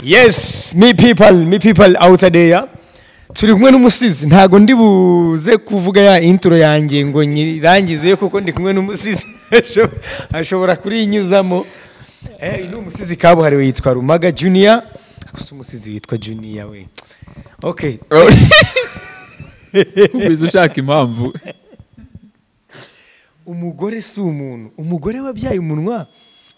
yes me people me people out there turi kumwe n'umusizi ntago ndi buze kuvuga ya intro yanjye ngo nyirangize kuko ndi kumwe n'umusizi ashobora kuriyinyuzamo eh uyu ni umusizi kabuhariwe yitwa rumaga junior gusa umusizi witwa junior we okay wize ushaka impamvu umugore si umuntu umugore wabyaye umunwa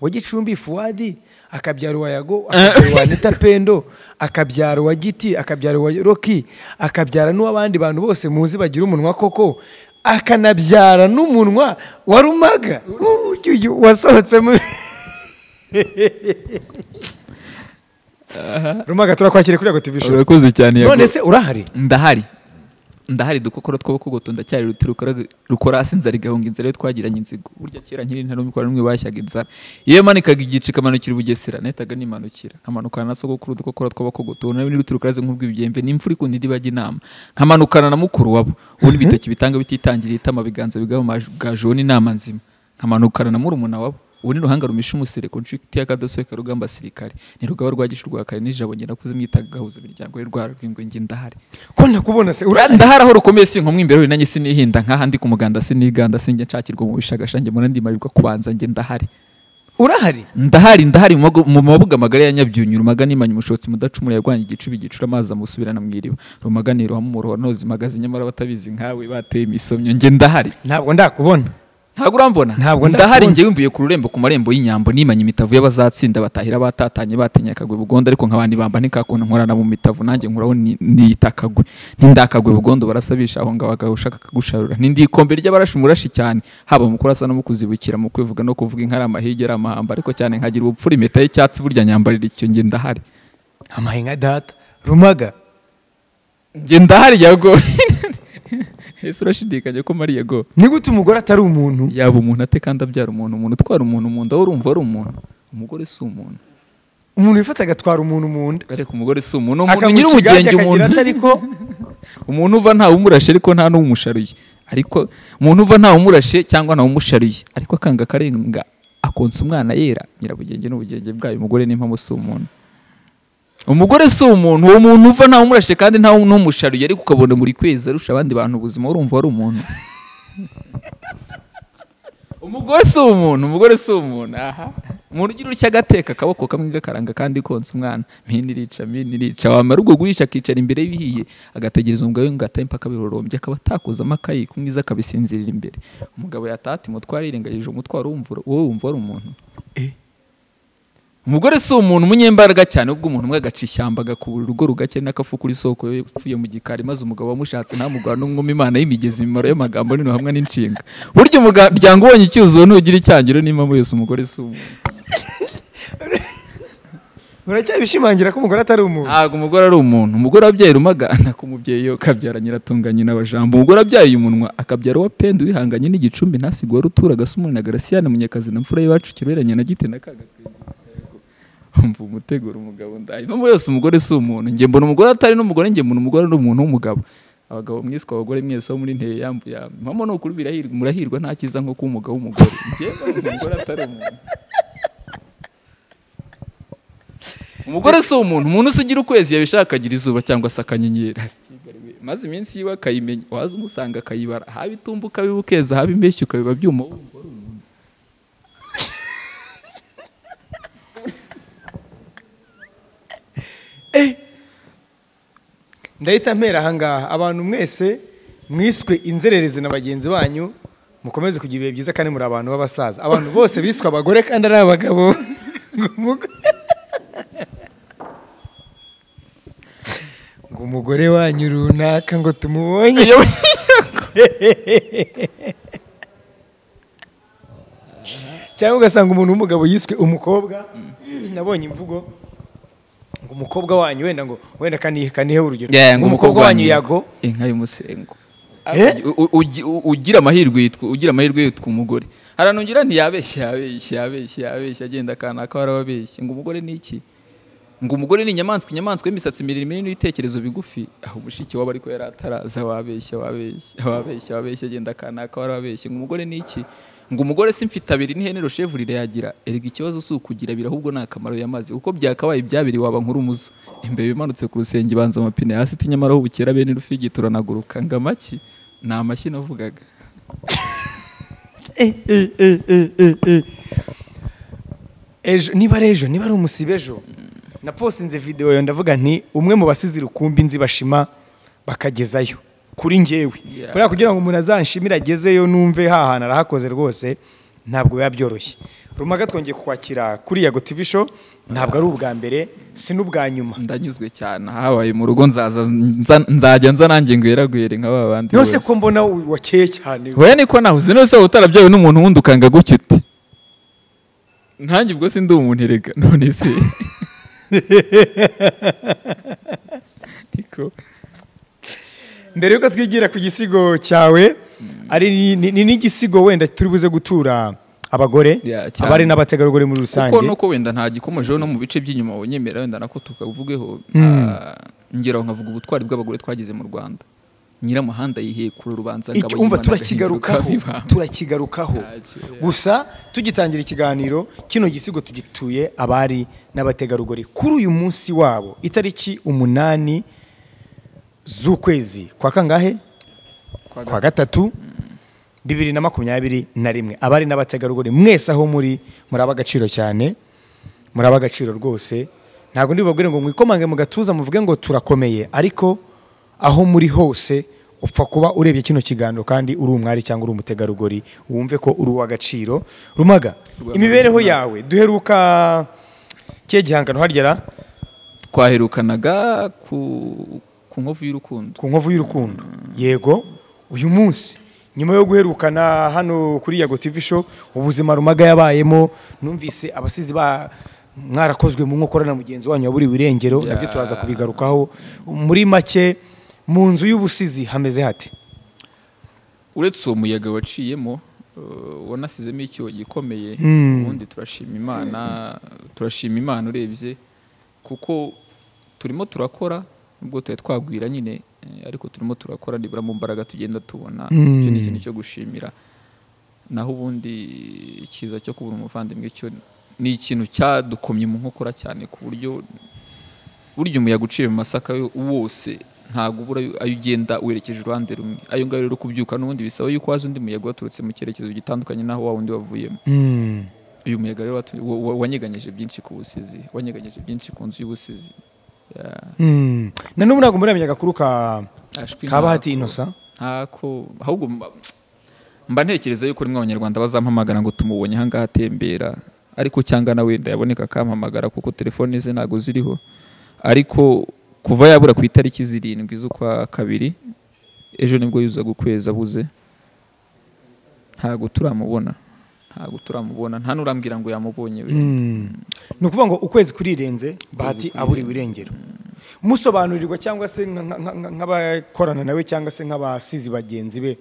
wa gicumbi fuwadi akabyara uwayago akabyara uwa nita pendo akabyara uwa giti akabyara uwa roki akabyara n'uw'abandi bantu bose muzi bagira umunwa koko akanabyara n'umunwa wa rumaga Uyu, uyu, wasohotse mu rumaga turakwakira kuri yago tv show urakoze cyane none yago se urahari ndahari ndahari dukokoro tw'abakogoto ndacyari ruti rukora- rukora hasi inzara igahunga inzara iyo twagiranye inzigo burya kera nkiri nta n'umwe n'umwe bashyaga inzara iyo yamanikaga igice ikamanukira i bugesera nahitaga nimanukira nkamanukana na sogokuru dukokoro tw'abakogoto ubu nawe n'iruti rukora nk'urw'ibigembwe n'imvura ikunda indi bajya inama nkamanukana na mukuru wabo ubundi ibitoki bitanga bititangiriye itama biganza bigaba amagaju uwo ni inama nzima nkamanukana na murumuna wabo ubu ni ruhanga rumisha umusere ku nshuti ya kadasohoka rugamba asirikare ni rugaba rwa gishu rwa kare n'ijabo nyirakuze mwita gahuza imiryango y'urwara rw'ingwe njye ndahari ko ndakubona se urahari ndahari aho rukomeye si inkomwa imbere nanjye sinihinda nk'aha ndi ku muganda siniganda sinjya nshakirwa mu bishagashanje mu nandi marirwa kubanza njye ndahari urahari ndahari ndahari mu mago- mu mabuga magari ya nyabyunyu rumaga nimanye umushotsi mudacumura yarwanya igicuba igicura amazi amusubirana mu iriba rumaga ni ruhamo umuroho noza imagazi nyamara batabizi nkawe bateye imisomyo njye ndahari ntabwo ndakubona ntabwo urambona Ntabwo ndakubona. ndahari njye wimbuye ku rurembo ku marembo y'inyambo nimanye imitavu y'abazatsinda batahira batatanye batinya akagwe bugondo ariko nkabandi bamba ntikakuntu nkorana mu mitavu nanjye nkuraho ni- niyita akagwe nindakagwe bugondo barasabisha aho ngaho bagabo ushaka kugusharura nindi ikombe ry'abarashi murashi cyane haba mu kurasa no mu kuzibukira mu kwivuga no kuvuga inka ari amahigi ari amahamba ariko cyane nkagira ubupfura impeta y'icyatsi burya nyambarira icyo njye ndahari amahinga data rumaga njye ndahari yago ese urashidikanya ko mariya go ni gute umugore atari umuntu yaba umuntu ate kandi abyara umuntu umuntu utwara umuntu mu nda wowe urumva ari umuntu umugore si umuntu umuntu wifata agatwara umuntu mu nda ariko umugore si umuntu umuntu nyiri akamuciga ubugenge akagira umuntu atari ko umuntu uva ntawumurashe ariko nta n'umusharuye ariko umuntu uva ntawumurashe cyangwa ntawumusharuye ariko akanga akarenga akonsa umwana yera nyirabugenge n'ubugenge bwayo umugore n'impamo si umuntu umugore si umuntu uwo muntu uva ntawumurashe kandi nta n'umusharuye ariko ukabona buri kwezi arusha abandi bantu ubuzima urumva ari umuntu umugore si umuntu umugore si umuntu aha umuntu ugira utya agateka akaboko kamwe gakaranga kandi konsa umwana mini irica mini irica wamara ubwo guhisha akicara imbere y'ibihiye agategereza umugabo we ngo atahe impaka birorombye akaba atakozamo akayi kumwiza akabisinzirira imbere umugabo yatata umutwaro yirengagije umutwaro wumva wowe wumva ari umuntu umugore si umuntu umunyembaraga cyane ubwo umuntu umwe agaca ishyamba agakubura urugo rugake n'akafu kuri soko yo yapfuye mu gikari maze umugabo wamushatse ntamugwa n'umwuma imana y'imigezi imimaro y'amagambo nino hamwe n'inshinga burya umuryango ubonye icyuzuzo ntugira icyangiro n'impamvu yose umugore si umuntu uracyabishimangira ko umugore atari umuntu ntabwo umugore ari umuntu umugore wabyaye rumaga nako umubyeyi we akabyara nyiratunganye n'abajambo umugore wabyaye umunwa akabyara uwa penda wihanganye n'igicumbi ntasigwe warutura agasumuni na garasiyana munyakazi na mfura y'iwacu kiberanye na gite na kagakwega umva umutegura umugabo ndaye impamvu yose umugore si umuntu njye mbona umugore atari n'umugore njye mbona umugore ari umuntu w'umugabo abagabo mwiswe abagore mwese abo muri nteye yambuye impamvu ni ukuri birahirwa murahirwa nta cyiza nko kuba umugabo w'umugore njyewe umugore atari umuntu umugore si umuntu umuntu usigira ukwezi yabishaka akagira izuba cyangwa se akanyenyeri maze iminsi yiwe akayimenya waza umusanga akayibara haba itumba ukabiba ukeza haba imbeshyi ukabiba byuma wumva ari umuntu ndahita mpera ahangaha abantu mwese mwiswe inzererezi na bagenzi banyu mukomeze kugira ibihe byiza kandi muri abantu b'abasaza abantu bose biswe abagore kandi ari abagabo ngo umugore- ngo umugore wanyu runaka ngo tumubonye cyangwa ugasanga umuntu w'umugabo yiswe umukobwa nabonye imvugo ngo umukobwa wanyu wenda ngo wenda kanihe kanihe urugero Yeah, ngo umukobwa wanyu yago inka y'umusengo Eh? U- u- ugi- u- ugira amahirwe yitwa ugira amahirwe yitwa umugore haranungira ntiyabeshya yabeshya yabeshya yabeshya agenda akana ko arababeshya ngo umugore ni iki ngo umugore ni inyamaswa inyamaswa y'imisatsi miremire n'ibitekerezo bigufi aho mushiki wabo ariko yari ataraza wabeshya wabeshya wabeshya wabeshya agenda akana ko arababeshya ngo umugore ni iki ngo umugore si mfite abiri n'ihene rushevu yagira erega ikibazo si ukugira abiri ahubwo ni akamaro y'amazi kuko byakabaye ibyabiri waba nk'urumuzo imbeba imanutse ku rusenge ibanza amapine hasi iti nyamara aho bukera bene rufigi turanaguruka ngo amaki ni amashyi navugaga ejo niba ari ejo niba ari umusibe ejo na posinze videwo yo ndavuga nti umwe mu basize rukumbi nzi bashima bakagezayo kuri ngewe Yeah. kubera kugira ngo umuntu azanshimire agezeyo numve hahana arahakoze rwose ntabwo biba byoroshye rumaga twongeye kukwakira kuri yago tv show ntabwo ari ubwa mbere si n'ubwa nyuma ndanyuzwe cyane habaye mu rugo nzaza nza- nzajya nza nanjye ngwera gwere nka ba bandi yose bose. ko mbona wakeye cyane hoya niko nahuze none se waba utarabyawe n'umuntu wundi ukanga gutya ute nanjye ubwo si ndi umuntu erega none se niko mbere yuko twigira ku gisigo cyawe ari ni- ni ni n'igisigo wenda turi buze gutura abagore Yeah, cyane. abari n'abategarugori muri rusange kuko nuko wenda nta gikomejeho no mu bice by'inyuma wonyemera wenda nako tukavugeho ngeraho nkavuga ubutwari bw'abagore twagize mu rwanda nyir'amahanda yihekura urubanza Iki- Ngabo umva y'Imana turakigarukaho agahinduka bibamba. turakigarukaho Ntacyo, yeah. gusa tugitangira ikiganiro kino gisigo tugituye abari n'abategarugori kuri uyu munsi wabo itariki umunani z'ukwezi kwa kangahe Kwa kwa gatatu bibiri na makumyabiri na rimwe abari n'abategarugori mwese aho muri muraba agaciro cyane muraba agaciro rwose ntabwo ndibabwire ngo mwikomange mu gatuza muvuge ngo turakomeye ariko aho muri hose upfa kuba urebye kino kiganiro kandi uri umwari cyangwa uri umutegarugori wumve ko uri uw'agaciro rumaga Rwamagana. imibereho yawe duheruka kihe gihangano harya twaherukanaga ku ku nkovu y'urukundo ku nkovu y'urukundo yego uyu munsi nyuma yo guherukana hano kuri yago tv show ubuzima rumaga yabayemo numvise abasizi ba mwarakozwe mu nkokora na mugenzi wanyu waburiwe irengero Yeah. nabyo turaza kubigarukaho muri make mu nzu y'ubusizi hameze hate uretse uwo muyaga waciyemo eh, wanasizemo icyuho gikomeye ubundi turashima imana turashima imana urebye kuko turimo turakora nubwo tuba twagwira nyine eh, ariko turimo turakora nibura mu mbaraga tugenda tubona icyo ni ikintu cyo gushimira naho ubundi ikiza cyo kubona umuvandimwe cyo ni ikintu cyadukomye mu nkokora cyane ku buryo burya umuyaga uciye mu masaka yo- wose ntabwo ubura ayo- ayo ugenda werekeje uruhande rumwe ayo ngayo rero kubyuka n'ubundi bisaba yuko waza undi muyaga waturutse mu cyerekezo gitandukanye n'aho wa wundi wavuyemo Mm. uyu muyaga rero watu- wa- wa- wanyeganyije byinshi ku busizi wanyeganyije byinshi ku nzu y'ubusizi Ya, Mm. na n'ubu ntabwo muramenye agakuru ka ashwi ka bahati ntako- innocent ntako ahubwo mba- mba ntekereza yuko rimwe abanyarwanda bazampamagara ngo tumubonye aha ngaha atembera ariko cyangwa na wenda yaboneka akampamagara kuko telefone ze ntabwo ziriho ariko kuva yabura ku itariki zirindwi z'ukwa kabiri ejo nibwo yuzaga ukwezi abuze ntabwo turamubona ntabwo turamubona nta n'urambwira ngo yamubonye we ni ukuvuga ngo ukwezi kurirenze bahati aburiwe irengero musobanurirwa cyangwa se nka- nka- nka- nka- nk'abakorana nawe cyangwa se nk'abasizi bagenzi be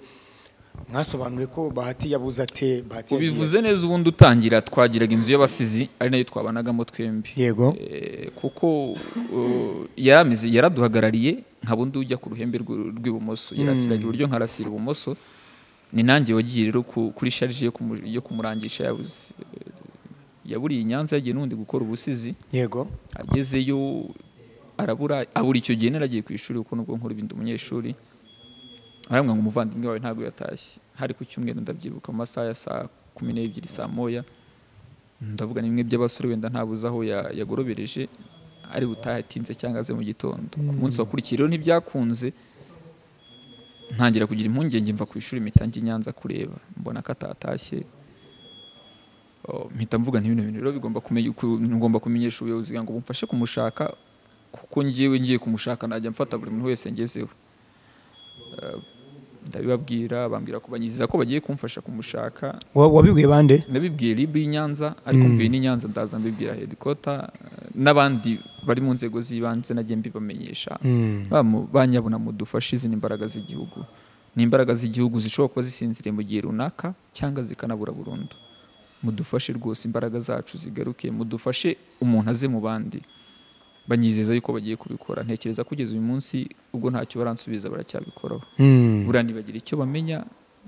mwasobanure ko bahati yabuze ate bahati yagiye ubivuze neza ubundi utangira twagiraga inzu y'abasizi ari nayo twabanagamo twembi ate? yego Eh, kuko uh, yari ameze yaraduhagarariye nka bundi ujya ku ruhembe rw'u- rw'ibumoso yarasiragira iburyo nkarasira ibumoso ni nanjye wagiye rero ku- kuri sharije yo kumu- yo kumurangisha yabuze Eh, yaburiye i nyanza yagiye n'undi gukora ubusizi yego agezeyo arabura abura icyo gihe naragiye ku ishuri kuko nubwo nkora ibindi umunyeshuri arambwira ngo umuvandimwe wawe ntabwo yatashye hari ku cyumweru ndabyibuka mu masaha ya saa kumi n'ebyiri saa moya ndavuga ni bimwe by'abasore wenda ntabuze aho ya- yagorobereje ari butahe atinze cyangwa aze mu gitondo ku munsi wakurikiye rero ntibyakunze ntangira kugira impungenge mva ku ishuri mpita njya i Nyanza kureba mbona ko atatashye Oh, mpita mvuga nti bino bintu rero bigomba kumenya ku- ngomba kumenyesha ubuyobozi kugira ngo bumfashe kumushaka kuko njyewe ngiye kumushaka najya mfata buri muntu wese ngezeho Eh, ndabibabwira bambwira ko banyiziza ko bagiye kumfasha kumushaka Wa- wabibwiye bande nabibwiye rib y'i Nyanza ariko mvuye n'i Nyanza ndaza mbibwira headquarter eh, n'abandi bari mu nzego z'ibanze nagiye mbibamenyesha bamu- banyabona mudufashe izi ni imbaraga z'igihugu ni imbaraga z'igihugu zishobora kuba zisinziriye mu gihe runaka cyangwa zikanabura burundu mudufashe rwose imbaraga zacu zigaruke mudufashe umuntu aze mu bandi banyizeza yuko bagiye kubikora ntekereza kugeza uyu munsi ubwo ntacyo baransubiza baracyabikoraho Mm. buranibagira icyo bamenya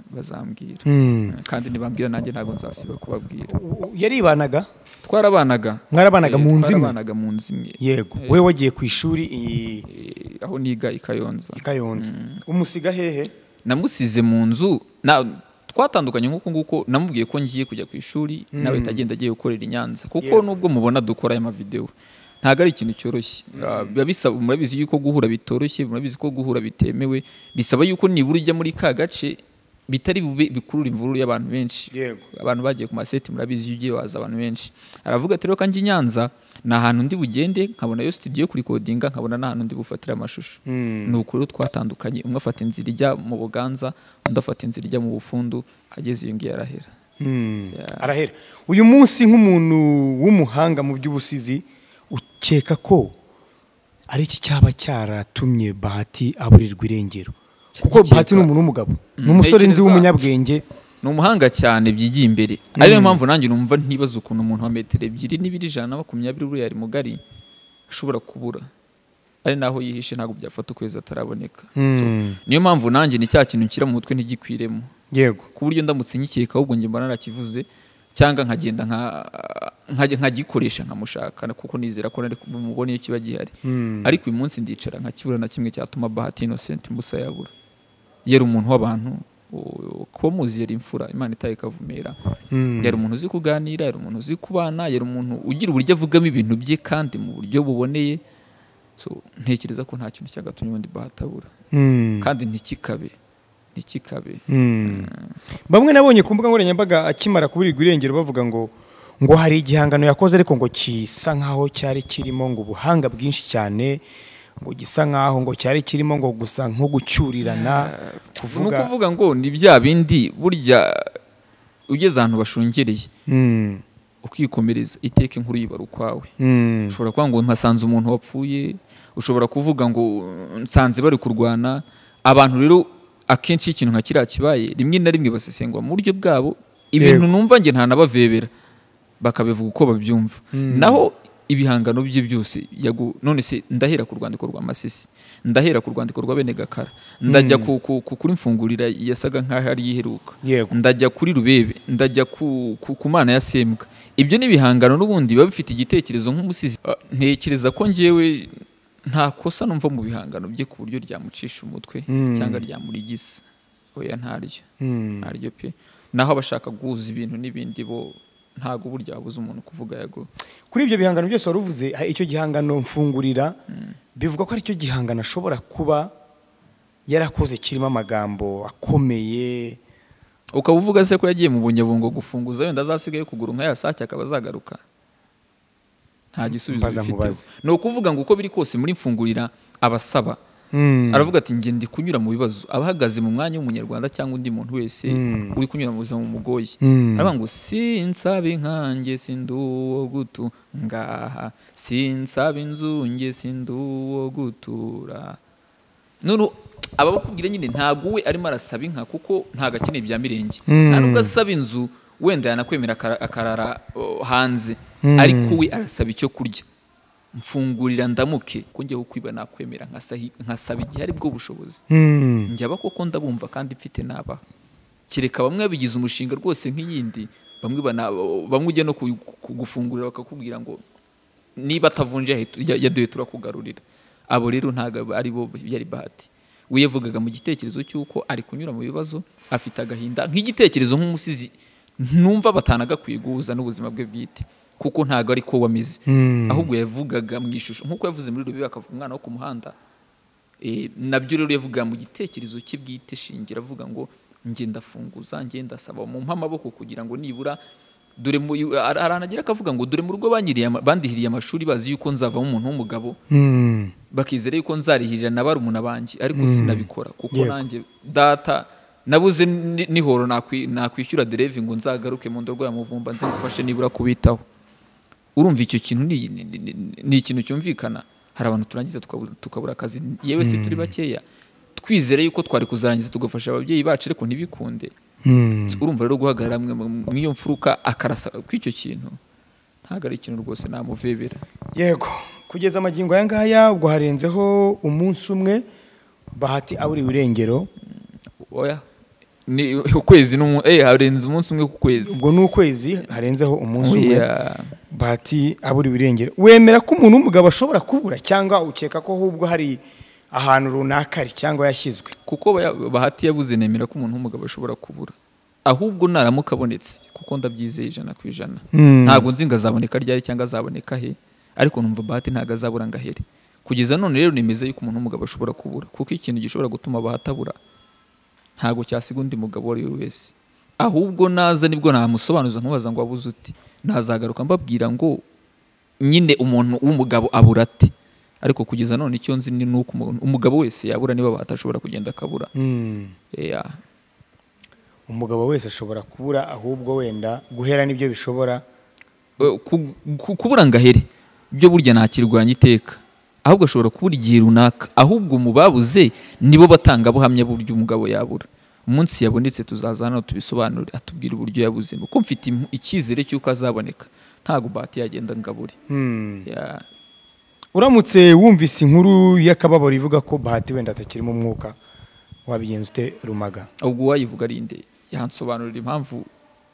bazambwira Mm. kandi ntibambwira nanjye ntabwo nzasiba kubabwira yaribanaga twarabanaga Mwarabanaga mu nzu imwe? twarabanaga mu nzu imwe yego we wagiye ku ishuri i- Eh, aho niga i kayonza i kayonza umusiga hehe namusize mu nzu na twatandukanye nk'uko nguko namubwiye ko ngiye kujya ku ishuri nawe agenda agiye gukorera i nyanza kuko Yeah. nubwo mubona dukora aya mavidewo ntabwo ari ikintu cyoroshye Ah, biba bisaba murabizi yuko guhura bitoroshye murabizi ko guhura bitemewe bisaba yuko nibura ujya muri ka gace bitari bube bikurura imvururu y'abantu benshi Yego. abantu bagiye ku maseti murabizi iyo ugiye waza abantu benshi aravuga ati reka njye i nyanza ni ahantu ndi bugende nkabona yo studio yo kurikodinga nkabona n'ahantu ndi bufatire amashusho Mm. ni ukuri twatandukanye umwe afata inzira ijya mu buganza undi afata inzira ijya mu bufundu ageze iyo ngiyo arahera Mm. arahera uyu munsi nk'umuntu w'umuhanga mu by'ubusizi ukeka ko ari iki cyaba cyaratumye bahati aburirwa irengero kuko Ndakeka. bahati ni umuntu w'umugabo ni umusore nzi Ntekereza- w'umunyabwenge ni umuhanga cyane byigiye imbere ariyo mpamvu nanjye numva ntibaza ukuntu umuntu wa metero ebyiri n'ibiri ijana na makumyabiri uriya ari mugari ashobora kubura ari naho yihishe ntabwo byafata ukwezi ataraboneka Mm. So, niyo mpamvu nanjye ni cya kintu nshyira mu mutwe ntigikwiremo yego ku buryo ndamutse nkikeka ahubwo njye mbona narakivuze cyangwa nkagenda nka- nkajya- nkagikoresha nkamushaka kuko nizera ko nari bumubone iyo kiba gihari Mm. ariko uyu munsi ndicara nkakibura na kimwe cyatuma bahati innocent mbusa yabura yari umuntu w'abantu u- kuba muzi yari imfura imana itaye ikavumera Mm. yari umuntu uzi kuganira yari umuntu uzi kubana yari umuntu ugira uburyo avugamo ibintu bye kandi mu buryo buboneye So, ntekereza ko nta kintu cyagatumye ubundi bahati abura Mm. kandi ntikikabe ntikikabe Mm. bamwe nabonye ku mbuga nkoranyambaga akimara kuburirwa irengero bavuga ngo ngo hari igihangano yakoze ariko ngo gisa nkaho cyari kirimo ngo ubuhanga bwinshi cyane ngo gisa nkaho ngo cyari kirimo ngo gusa nko gucyurirana ni kuvuga ukuvuga ngo ni bya bindi burya ugeze ahantu bashungereye Mm. ukikomereza iteka inkuru yibara ukwawe Mm. ushobora kuvuga ngo mpasanze umuntu wapfuye ushobora kuvuga ngo nsanze bari kurwana abantu rero akenshi iyo ikintu nka kiriya kibaye rimwe na rimwe basesengura mu buryo bwabo ibintu numva njye ntanabavebera bakabivuga uko babyumva naho ibihangano bye byose yagu- none se ndahera ku rwandiko rwa masisi ndahera ku rwandiko rwa bene gakara ndajya ku, ku, ku, kuri mfungurira yasaga nk'aho ari iheruka Yego. ndajya kuri rubebe ndajya ku, ku, ku mana ya sembwa ibyo ni ibihangano n'ubundi biba bifite igitekerezo nk'umusizi Ah, ntekereza ko njyewe nta kosa numva mu bihangano bye ku buryo ryamucisha umutwe Mm. cyangwa ryamurigisa oya ntaryo Mm. ntaryo pe naho abashaka guhuza ibintu n'ibindi bo ntago burya wabuze umuntu kuvuga yago kuri ibyo bihangano byose wari uvuze ha- icyo gihangano mfungurira bivuga ko aricyo gihangano ashobora kuba yarakoze kirimo amagambo akomeye ukaba uvuga se ko yagiye mu bunyabungo gufunguza wenda azasigaye kugura nka ya sake akaba azagaruka nta gisubizo Mbaza bifiteho nkubaze. ni ukuvuga ngo uko biri kose muri mfungurira abasaba Mm. aravuga ati njye ndi kunyura mu bibazo aba ahagaze mu mwanya w'umunyarwanda cyangwa undi muntu wese Mm. uri kunyura mu buzima bumugoye Mm. aravuga ngo sinsabe inkange sindi uwo gutu ngaha sinsabe inzu nge sindi uwo gutura none ababakubwira nyine ntabwo we arimo arasaba inka kuko ntabwo akeneye ibya mirenge Mm. nta nubwo asaba inzu wenda yanakwemera akara- akarara oh, hanze Mm. ariko we arasaba icyo kurya mfungurira ndamuke ko njyeho kwiba nakwemera nkasahi- nkasaba igihe ari bwo bushobozi Mm. njya koko ndabumva kandi mfite nabaha kereka bamwe babigize umushinga rwose nk'iyindi bamwe bana- bamwe ujya no ku- kugufungurira bakakubwira ngo niba atavunje yahe- ya- yaduhe turakugarurira abo rero ntabwo ari bo byari bahati we yavugaga mu gitekerezo cy'uko ari kunyura mu bibazo afite agahinda nk'igitekerezo nk'umusizi numva batanagakwiye guhuza n'ubuzima bwe bwite kuko ntabwo ari ko wameze Mm. ahubwo yavugaga mu ishusho nk'uko yavuze muri rubibe akavuga umwana wo ku muhanda Eh, nabyo rero yavuga mu gitekerezo cye bwite shingira avuga ngo njye ndafunguza njye ndasaba mu amaboko kugira ngo nibura dore mu- ar- aranagera akavuga ngo dore mu rugo banyiriye ama- bandihiriye amashuri bazi yuko nzavamo umuntu w'umugabo Mm. bakizera yuko nzarihirira na barumuna banjye ariko sinabikora kuko Yego. nanjye data nabuze ni- nihoro nakwi- nakwishyura derevi ngo nzagaruke mu ndorwa ya muvumba nze ngufashe nibura kubitaho urumva icyo kintu ni, ni, ni, ni ikintu cyumvikana hari abantu turangiza tukabura, tukabura akazi yewe se turi bakeya twizere yuko twari kuzarangiza tugafasha ababyeyi bacu ariko ntibikunde Mm. urumva rero guhagarara mwe mu- mu iyo mfuruka akarasa kw'icyo kintu ntabwo ari ikintu rwose namuvebera yego kugeza amagingo aya ngaya ubwo harenzeho umunsi umwe bahati aburiwe irengero oya ni ukwezi n'umunsi eh harenze umunsi umwe ku kwezi ubwo ni ukwezi harenzeho umunsi umwe Yeah. bahati abura ibirengera wemera ko umuntu w'umugabo ashobora kubura cyangwa ukeka ko ahubwo hari ahantu runaka ari cyangwa yashyizwe kuko baya- bahati yabuze nemera ko umuntu w'umugabo ashobora kubura ahubwo naramuka abonetse kuko ndabyizeye ijana ku ijana Hmm. ntabwo nzi ngo azaboneka ryari cyangwa azaboneka he ariko numva bahati ntabwo azabura ngo ahere kugeza none rero nemeza yuko umuntu w'umugabo ashobora kubura kuko ikintu gishobora gutuma bahati abura ntabwo cyasiga undi mugabo uwo ari we wese ahubwo naza nibwo namusobanuza nkubaza ngo wabuze uti nazagaruka mbabwira ngo nyine umuntu w'umugabo abura ate ariko kugeza none icyo nzi ni nuko umuntu umugabo wese yabura niba batashobora kugenda akabura Yeah. umugabo wese ashobora kubura ahubwo wenda guhera nibyo bishobora Eh, ku- ku- kubura ngo ahere byo burya ntakirwanya iteka ahubwo ashobora kubura igihe runaka ahubwo mu babuze nibo batangabuhamya buryo umugabo yabura umunsi yabonetse tuzaza hano tubisobanure atubwire uburyo yabuze kuko mfite impu- icyizere cy'uko azaboneka ntabwo bahati yagenda ngo abure Yeah. uramutse wumvise inkuru y'akababaro ivuga ko bahati wenda atakirimo umwuka wabigenza ute rumaga ubwo uwayivuga ari nde yansobanurira impamvu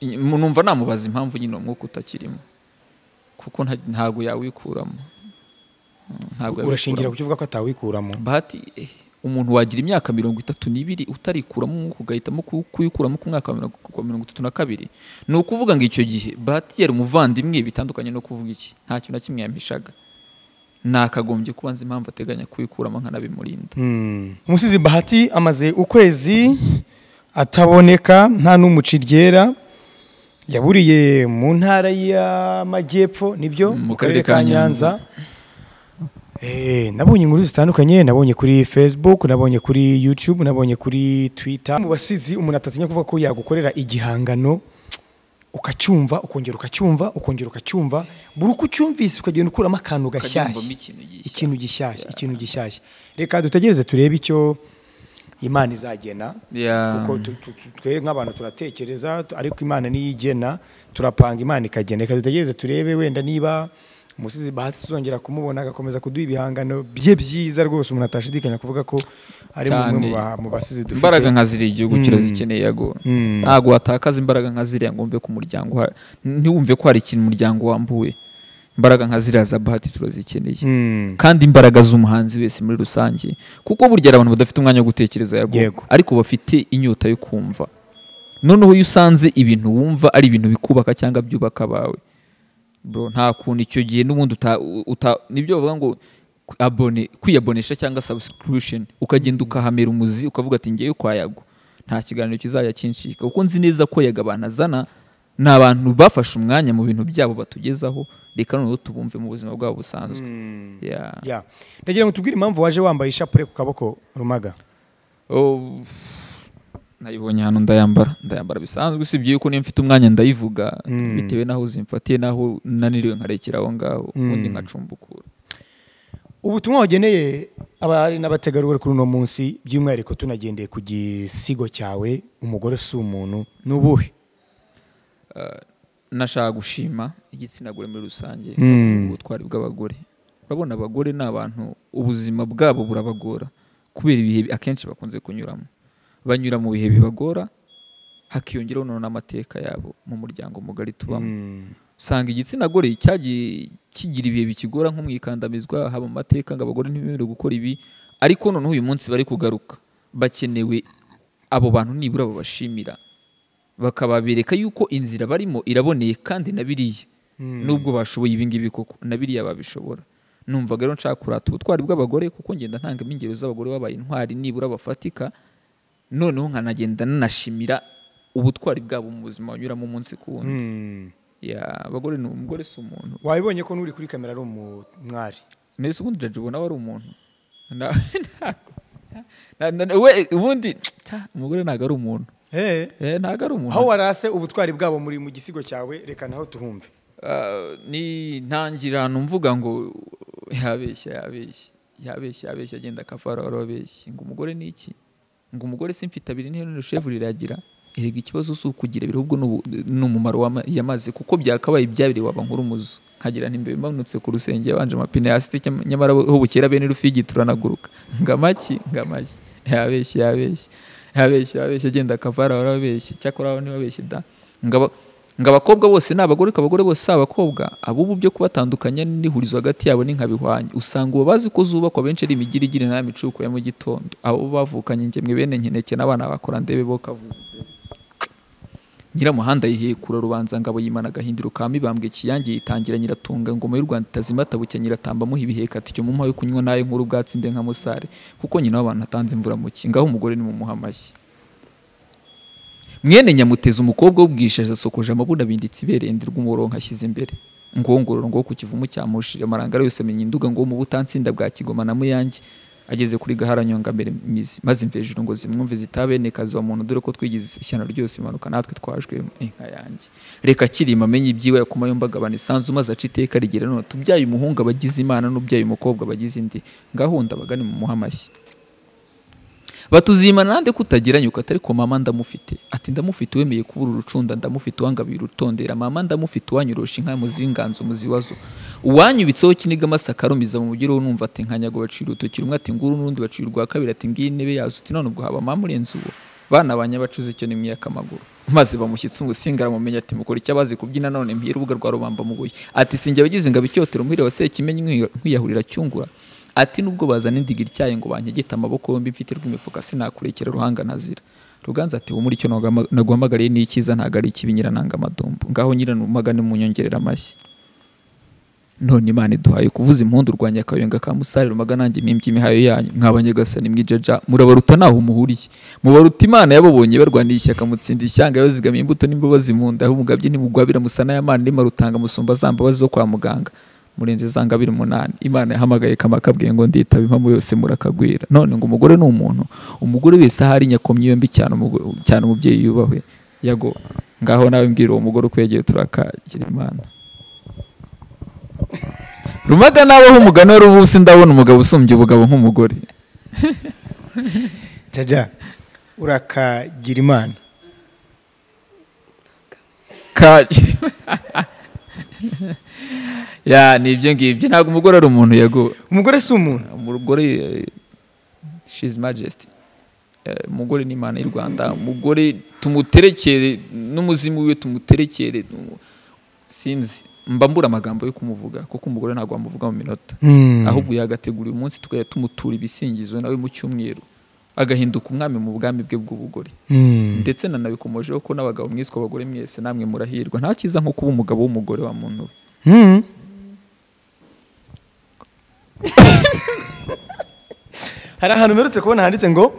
ny- numva namubaza impamvu nyine uwo mwuka utakirimo kuko nta- ntabwo yawikuramo Mm, ntabwo urashingira yawikuramo. ku cyo uvuga ko atawikuramo bahati eh, umuntu wagira imyaka mirongo itatu n'ibiri utarikuramo umwuka ugahitamo ku- kuyikuramo ku mwaka wa mirongo ku wa mirongo itatu na kabiri ni ukuvuga ngo icyo gihe bahati yari umuvandimwe bitandukanye no kuvuga iki nta kintu na kimwe yampishaga nakagombye kuba nzi impamvu ateganya kuyikuramo nkanabimurinda Hmm. umusizi bahati amaze ukwezi ataboneka nta n'umuci ryera yaburiye mu ntara y'amajyepfo nibyo Mm, mu karere ka nyanza Eh, nabonye inkuru zitandukanye nabonye kuri facebook nabonye kuri youtube nabonye kuri twitter mu basizi umuntu atatinya kuvuga ko yagukorera igihangano ukacyumva ukongera ukacyumva ukongera ukacyumva buri uko ucyumvise ukagenda ukuramo akantu gashyashya Ukabyumvamo ikintu gishyashya. ikintu gishyashya ikintu gishyashya reka dutegereze turebe icyo imana izagena Yeah. kuko tu- tu- tu- twe nk'abantu turatekereza tu- ariko imana niyo igena turapanga imana ikagena reka dutegereze turebe wenda niba umusizi bahati tuzongera kumubona agakomeza kuduha ibihangano bye byiza rwose umuntu atashidikanya kuvuga ko ari umwe mu Cyane. ba- mu basizi dufite imbaraga nka ziriya igihugu Mm. kirazikeneye yago Mm. ntabwo watakaza imbaraga nka ziriya ngo mbe ku muryango ha- ntiwumve ko hari ikintu umuryango wambuwe imbaraga nka ziriya za bahati turazikeneye Mm. kandi imbaraga z'umuhanzi wese muri rusange kuko burya hari abantu badafite umwanya wo gutekereza yago Yego. ariko bafite inyota yo kumva noneho iyo usanze ibintu wumva ari ibintu bikubaka cyangwa byubaka abawe bro nta kuntu icyo gihe n'ubundi uta, uta nibyo bavuga ngo kwi- abone kwiyabonesha cyangwa subscription ukagenda ukahamera umuzi ukavuga ati ngewe kwa yago nta kiganiro kizajya kinshika kuko nzi neza ko yaga abantu azana ni abantu bafashe umwanya mu bintu byabo batugezaho reka noneho tubumve mu buzima bwabo busanzwe Yeah. Yeah. ndagira ngo tubwire impamvu waje wambaye ishapure ku kaboko rumaga Oh, nayibonye hano ndayambara ndayambara bisanzwe usibye yuko niyo mfite umwanya ndayivuga Mm. bitewe n'aho zimfatiye n'aho naniriwe nkarekera aho ngaho Mm. ubundi nkacumbukura ubutumwa wageneye abari n'abategarugori kuri uno munsi by'umwihariko tunagendeye ku gisigo cyawe umugore si umuntu ni ubuhe nashaka gushima igitsina gore muri rusange Mm. ubutwari bw'abagore urabona abagore ni abantu ubuzima bwabo burabagora kubera ibihe bi- akenshi bakunze kunyuramo banyura mu bihe bibagora hakiyongeraho noneho n'amateka yabo mu muryango mugari tubamo usanga igitsina gore cyagiye kigira ibihe bikigora nko mu ikandamizwa haba mu mateka ngo abagore ntibemerewe gukora ibi ariko noneho uyu munsi bari kugaruka bakenewe abo bantu nibura babashimira bakababereka yuko inzira barimo iraboneye kandi na biriya nubwo bashoboye ibi ngibi koko na biriya babishobora numvaga rero nshaka kurata ubutwari bw'abagore kuko ngenda ntangamo ingero z'abagore babaye intwari nibura bafatika noneho nkanagenda nanashimira ubutwari bwabo mu buzima banyuramo umunsi ku wundi ya abagore ni umugore si umuntu wabibonye ko n'uri kuri kamera ari umwari mbese ubundi jaji ubona aba ari umuntu Na- na- na- na- we ubundi ta, umugore ntabwo ari umuntu Eh, ntabwo ari umuntu aho warase ubutwari bwabo muri mu gisigo cyawe reka naho tuhumve Ah, ni ntangira ahantu mvuga ngo yabeshya yabeshya yabeshya yabeshya agenda akavararo abeshya ngo umugore ni iki ngo umugore si mfite abiri n'iherezo shevu riragira erega ikibazo si ukugira ibiri ahubwo ni ubu- ni umumaro wama- yamaze kuko byakabaye ibyabiri waba nk'urumuzu nkagira ntimbe bimanutse ku rusenge yabanje amapine hasi cyam- nyamara ho bukera bene rufigi turanaguruka ngo amaki ngo amaki yabeshya yabeshya yabeshya yabeshya agenda akavara warabeshya cyakora aho ntibabeshye da ngaba ngo abakobwa bose ni abagore ko abagore bose si abakobwa abubu byo kubatandukanya n'ihurizo hagati yabo ni nka bihwanye usanga ubu bazi ko zubakwa benshi ari imigirigiri nta micuko ya mu gitondo abo bavukanye ingemwe bene nkeneke n'abana bakora ndebe bo kavuze nyiramuhanda yihekura rubanza ngabo yimana agahindiro ka mibambwe kiyange yitangira nyiratunga ngoma y'u rwanda itazima tabucya nyiratamba amuha ibiheka ati mu yo kunywa nayo nkuru ubwatsi mbe nka musare kuko nyina w'abantu atanze imvura mu ki ngaho umugore ni mu muha amashyi mwene nyamuteza umukobwa w'ubwishaza asokoje amabunda binditse iberende rw'umurongo ashyize imbere ngongororo ngo ku kivumu cyamushije amarangara yose amenya induga ngo mu butansinda bwa kigoma na muyange ageze kuri gaharanyonga mbere mizi maze imvejuru ngo zimwumve zitaboneka zo muntu dore ko twigize ishyano ryose imanuka natwe twajwe inka yanjye reka kirima amenye ibyiwe yakoma yomba agabana isanzu maze aca iteka rigera none tubyaye umuhungu abagize imana n'ubyaye umukobwa abagize indi gahunda bagane mu muha amashyi batuzimana nande kutageranye ukatari ko mama ndamufite ati ndamufite wemeye kubura urucunda ndamufite uwangabiye urutondera mama ndamufite uwanyorosha inka muzinganzo muziwazo uwanyubitseho kiniga amasaka arumiza mu mugero numva ati nkanyago bacira urutoki rumwe ati nguru n'urundi bacira urwa kabiri ati ngiyi intebe yazo uti none ubwo haba mama urenze uwo bana banyabacuze icyo ni mwiyakamaguru maze bamushyitse umusinga aramumenya ati mukora icyo abazi kubyina none mpira urubuga rwa rubamba muguye ati sinjya abagize ngo abicyotero muhire waseye kimenye nkwiyahurira cyungura ati nubwo bazana indigiri icyayi ngo bankegete amaboko yombi mfite rw'imifuka sinakurekera ruhanga ntazira ruganza ati ubu muri icyo naguhamagariye ni icyiza ntabwo ari ikibi nyirananga amadumbu ngaho nyiranumaga ni munyongerera amashyi none imana iduhaye kuvuza impundu rwanya akayonga ka musare rumaga nanjye mpimbye imihayo yanyu mwabanyagasani mwijeja murabaruta ntaho muhuriye mubaruta imana yababonye barwaniye ishyaka mutsinda ishyanga bazigama imbuto n'imbabazi mu nda aho umugabye ntimugwabira musana y'amana n'imarutanga musumba za mbabazi zo kwa muganga murenze za ngabiri umunani imana yahamagaye kamakabwiye ngo nditaba impamvu yose murakagwira none ngo umugore ni umuntu umugore wese ahari nyakomyi yombi cyane cyane umubyeyi yubahwe yago ngaho nawe mbwira uwo mugore uko yagiye turakagira imana rumaga nabaho umugani wari ubu ndabona umugabo usumbya ubugabo nk'umugore jaja urakagira imana kagira ya ni ibyo ngibyo ntabwo umugore ari umuntu yaguwe umugore si umuntu umugore shizi majesiti umugore ni imana y'u rwanda umugore tumuterekere n'umuzimu wiwe tumuterekere sinzi mba mbura amagambo yo kumuvuga kuko umugore ntabwo wamuvuga mu minota ahubwo yagategura uyu munsi tukajya tumutura ibisingizo nawe mu cyumweru agahinduka umwami mu bwami bwe bw'ubugore ndetse nanabikomojeho ko n'abagabo mwiswe abagore mwese namwe murahirwa nta cyiza nko kuba umugabo w'umugore wa muntu we hari ahantu mperutse kubona handitse ngo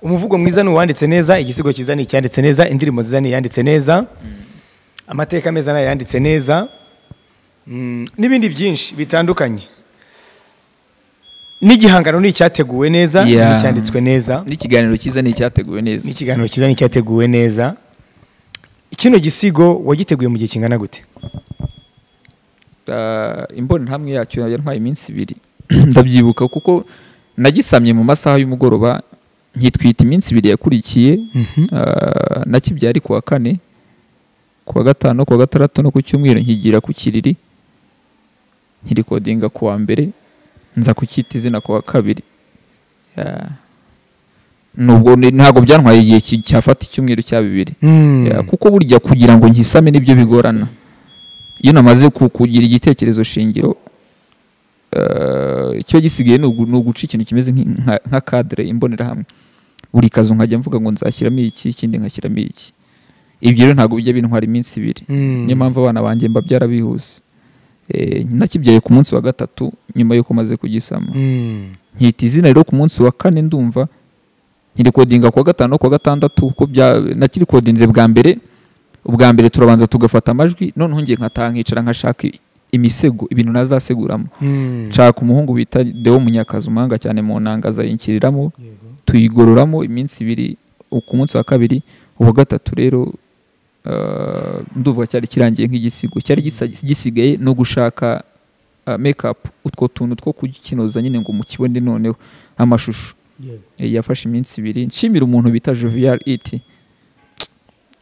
umuvugo mwiza ni uwanditse neza igisigo cyiza ni icyanditse neza indirimbo nziza ni iyanditse neza amateka meza ni ayanditse neza Mm, n'ibindi byinshi bitandukanye n'igihangano ni icyateguwe neza ni Yeah. icyanditswe neza n'ikiganiro cyiza ni icyateguwe neza n'ikiganiro cyiza ni icyateguwe neza kino gisigo wagiteguye mu gihe kingana gute Ah, imbonerahamwe yacyo yantwaye iminsi ibiri ndabyibuka kuko nagisamye mu masaha y'umugoroba nkitwita iminsi ibiri yakurikiye Ah, nakibyari kuwa kane kuwa gatanu kuwa gatandatu no ku cyumweru nkigira ku kiriri nkirikodinga kuwa mbere nza kucyita izina kuwa kabiri Ah, nubwo ni- ntabwo byantwaye igihe ki- cyafata icyumweru cya bibiri Mm. Ya, kuko burya kugira ngo nkisame nibyo bigorana iyo namaze ku- kugira igitekerezo shingiro eh, icyo gisigaye ni ugu- ni uguca ikintu kimeze nk'i- nka- nka kadire imbonerahamwe buri kazu nkajya mvuga ngo nzashyiramo iki ikindi nkashyiramo iki ibyo rero ntabwo bijya bintwara iminsi ibiri Mm. niyo mpamvu abana banjye mba byarabihuse Eh, nakibyaye ku munsi wa gatatu nyuma y'uko maze kugisama Mm. nkita izina rero ku munsi wa kane ndumva nkirikodinga kuwa gatanu no kuwa gatandatu kuko bya nakirikodinze bwa mbere ubwa mbere turabanza tugafata amajwi noneho ngiye nkataha nkicara nkashaka imisego ibintu nazaseguramo Mm. nshaka umuhungu bita deo munyakazi umuhanga cyane mu nanga azayikiriramo tuyigororamo iminsi ibiri ku munsi wa kabiri uwa gatatu rero eh, ndumva cyari kirangiye nk'igisigo cyari gisa- gisigaye no gushaka mekapu utwo tuntu two kukinoza nyine ngo mukibone noneho amashusho Eh, yafashe iminsi ibiri nshimira umuntu bita jovial iti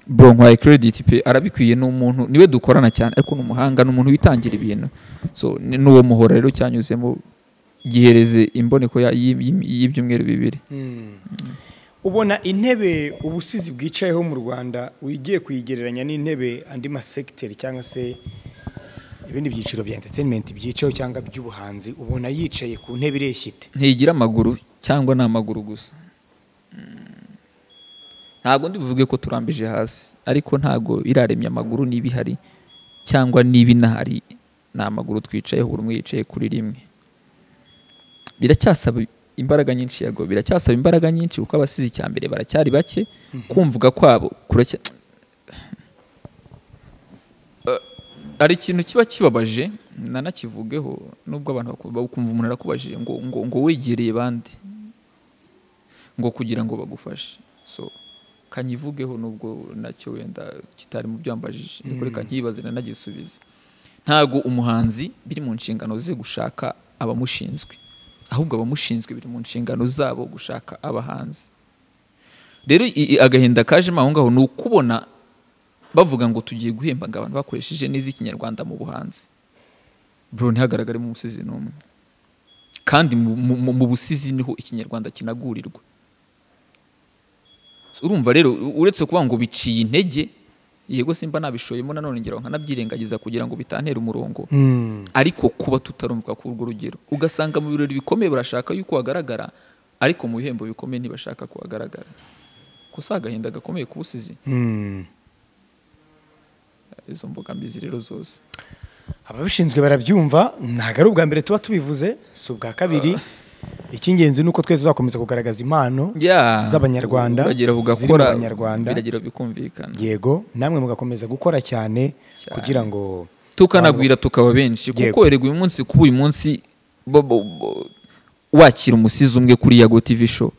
bro nkwaye credit pe arabikwiye ni umuntu niwe dukorana cyane ariko ni umuhanga ni umuntu witangira ibintu so ni n'uwo muhora rero cyanyuzemo gihereze imboneko ya- y'i- y'i- y'ibyumweru bibiri Mm. ubona intebe ubusizi bwicayeho mu rwanda wigiye kuyigereranya n'intebe andi masekiteri cyangwa se ibindi byiciro bya entertainment byicayeho cyangwa by'ubuhanzi ubona yicaye ku ntebe ireshya ite ntigira amaguru cyangwa ni amaguru gusa ntabwo ndi buvuge ko turambije hasi ariko ntabwo iraremye amaguru niba ihari cyangwa niba inahari ni amaguru twicayeho buri umwe yicaye kuri rimwe biracyasaba imbaraga nyinshi yago biracyasaba imbaraga nyinshi kuko abasize icya mbere baracyari bake kumvuga kwabo kuracya Eh, hari ikintu kiba kibabaje nanakivugeho nubwo abantu baku- bakumva umuntu arakubajije ngo ngo ngo wegereye bandi ngo kugira ngo bagufashe so kanyivugeho nubwo nacyo wenda kitari mu byo wambajije ariko reka nkibaze nanagisubize ntago umuhanzi biri mu nshingano ze gushaka abamushinzwe ahubwo abamushinzwe biri mu nshingano zabo gushaka abahanzi rero i- i- agahinda kajemo aho ngaho ni ukubona bavuga ngo tugiye guhembaga abantu bakoresheje neza ikinyarwanda mu buhanzi bro ntihagaragaremo umusizi n'umwe kandi mu, mu, mu- mu busizi niho ikinyarwanda kinagurirwa urumva rero u- uretse kuba ngo biciye intege yego simba nabishoyemo nanone ngero nkanabyirengagiza kugira ngo bitantera umurongo ariko kuba tutarumvwa ku urwo rugero ugasanga mu birori bikomeye barashaka yuko hagaragara ariko mu bihembo bikomeye ntibashaka ko hagaragara ko si agahinda gakomeye ku busizi izo mbogamizi rero zose ababishinzwe barabyumva ntabwo ari ubwa mbere tuba tubivuze si ubwa kabiri icy'ingenzi ni uko twese tuzakomeza kugaragaza impano Ya, z'abanyarwanda biragira ziri mu bugakora banyarwanda biragira bikumvikana yego namwe mugakomeza gukora cyane Cyane. kugira ngo tukanagwira tukaba benshi Yego. kuko erega uyu munsi kuba uyu munsi bo- bo- bo- wakira umusizi umwe kuri yago tv show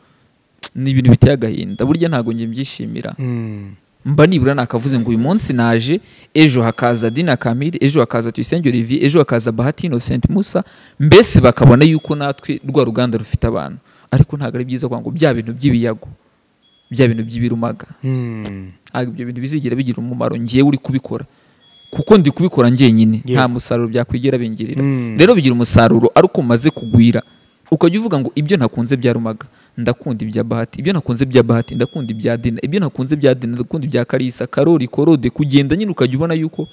ni ibintu biteye agahinda burya ntabwo njye mbyishimira Mm. mba nibura nakavuze ngo uyu munsi naje ejo hakaza dina kamiri ejo hakaza tuyisenge olivier ejo hakaza bahati innocent musa mbese bakabona yuko natwe rwa ruganda rufite abantu ariko ntabwo ari byiza kuvuga ngo bya bintu by'ibiyago bya bintu by'ibirumaga Mm. ntabwo ibyo bintu bizigera bigira umumaro ngewe uri kubikora kuko ndi kubikora ngenyine Yego. nta musaruro byakwigera bingirira Mm. rero bigira umusaruro ariko umaze kugwira ukajya uvuga ngo ibyo nakunze byarumaga ndakunda ibya bahati ibyo nakunze bya bahati ndakunda ibya dina ibyo nakunze bya dina ndakunda ibya karisa karori korode kugenda nyine ukajya ubona yuko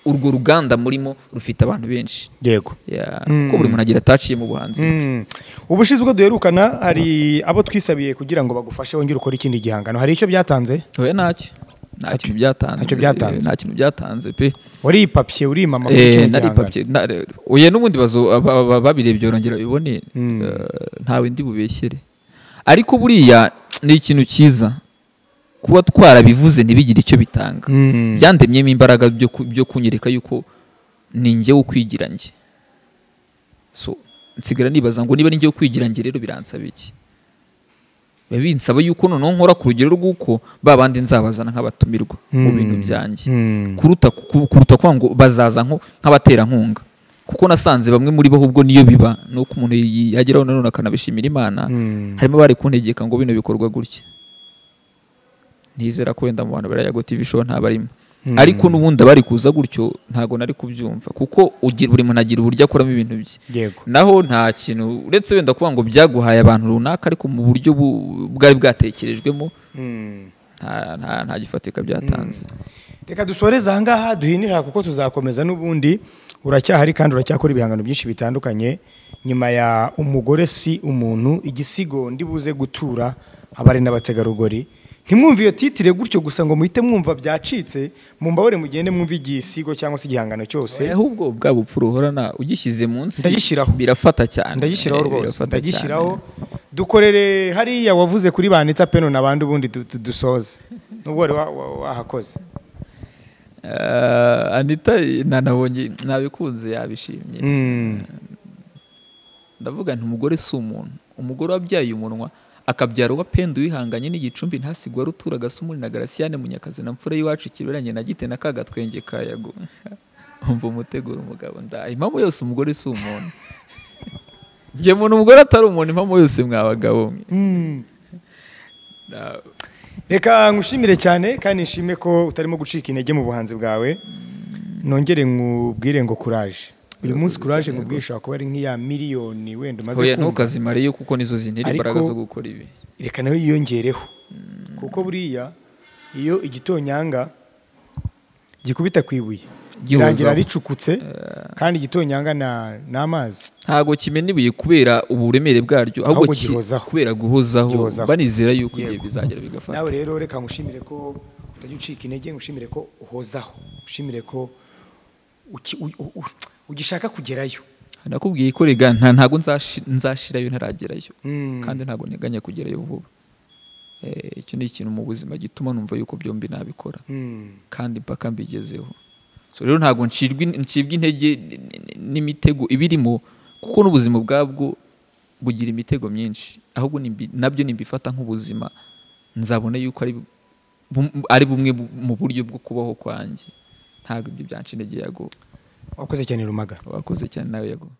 urwo ruganda murimo rufite abantu benshi yego Ya, Mm. kuko buri muntu agira ataciye mu buhanzi Mm. ubushize ubwo duherukana hari abo twisabiye kugira ngo bagufashe wongere ukore ikindi gihangano hari icyo byatanze oya ntacyo nta kintu byatanze Ntacyo byatanze. nta kintu byatanze pe waripapye urimama kuri Eh, kino nari gihangano papye na- re- oya n'ubundi bazo- aba- aba- babirebye barongera babibone Mm. eh, ntawe ndi bubeshyere ariko buriya ni ikintu cyiza kuba twarabivuze ntibigire icyo bitanga Mm. byandemyemo imbaraga byo ku- byo kunyereka yuko ni njye wo kwigira njye so nsigara nibaza ngo niba ni njye wo kwigira njye rero biransaba iki biba binsaba yuko noneho nkora ku rugero rw'uko ba bandi nzabazana nk'abatumirwa mu Mm. bintu byanjye Mm. kuruta ku- kuruta kuvuga ngo bazaza nko- nk'abaterankunga kuko nasanze bamwe muri bo ahubwo niyo biba ni uko umuntu yi- yageraho nanone akanabishimira imana Mm. harimo abari kuntegeka ngo bino bikorwa gutya ntizera ko wenda mu bantu bariya TV show ntabarimo Mm. ariko n'ubundi abari kuza gutyo ntabwo nari kubyumva kuko ugira- buri muntu agira uburyo akoramo ibintu bye yego naho nta kintu uretse wenda kuvuga ngo byaguhaye abantu runaka ariko mu buryo bu- bwari bwatekerejwemo Mm. nta- nta nta gifatika byatanze reka dusoreze ahangaha duhinira kuko tuzakomeza n'ubundi uracyahari kandi uracyakora ibihangano byinshi bitandukanye nyuma ya umugore si umuntu igisigo ndi buze gutura abari n'abategarugori ntimwumve iyo titire gutyo gusa ngo muhite mwumva byacitse mumbabarire mugende mwumve igisigo cyangwa se igihangano Eh, cyose ahubwo bwa bupfura uhorana ugishyize munsi Ndagishyiraho. birafata cyane ndagishyiraho Eh, rwose birafata ndagishyiraho dukorere hariya wavuze kuri banita peno n'abandi ubundi du- du- dusoze nubwo wari wa- wa- wahakoze cyane. Eh, anita eh, nanabonye nabikunze yabishimye Mm. ndavuga nti umugore si umuntu umugore wabyaye umunwa akabyara uwo penda wihanganye n'igicumbi ntasigwa rutura gasumuri na garasiyane munyakazi na mfura y'iwacu kiberanye na gite na kagatwenge kayago umva umutegura umugabo ndaye impamvu yose umugore si umuntu njye muntu umugore atari umuntu impamvu yose mwabagabo mwe Mm. Na- reka ngushimire cyane kandi nshime ko utarimo gucika intege mu buhanzi bwawe nongere nkubwire ngo kuraje uyu munsi kuraje ngo ubwisha kuba ari nk'iya miliyoni wenda umaze oya kumva. ntukazimare kuko nizo zintera Ariko- imbaraga zo gukora ibi reka nayo yiyongereho kuko buriya iyo igitonyanga gikubita ku ibuye Gihuzaho. birangira ricukutse kandi igitonyanga na- ni amazi ntabwo kimena ibuye kubera uburemere bwaryo ahubwo Ahubwo ki- gihozaho. kubera guhozaho Gihozaho. banizera yuko igihe Yego. bizagera bigafata nawe rero reka ngushimire ko utajya ucika intege ngushimire ko uhozaho ngushimire ko uki- u- u- u- ugishaka kugerayo nakubwiye ko rega nta ntabwo nzashi- nzashirayo ntaragerayo Mm. kandi ntabwo nteganya kugerayo vuba Eh, icyo ni ikintu mu buzima gituma numva yuko byombi nabikora Mm. kandi mpaka mbigezeho so rero ntabwo ncibwa in- ncibwa intege n- n- n'imitego ibirimo kuko n'ubuzima ubwabwo bugira imitego myinshi ahubwo nimbi- nabyo nimbifata nk'ubuzima nzabona yuko ari bu- bum- ari bumwe bu- mu buryo bwo kubaho kwanjye ntabwo ibyo byanca intege yago wakoze cyane rumaga wakoze cyane nawe yago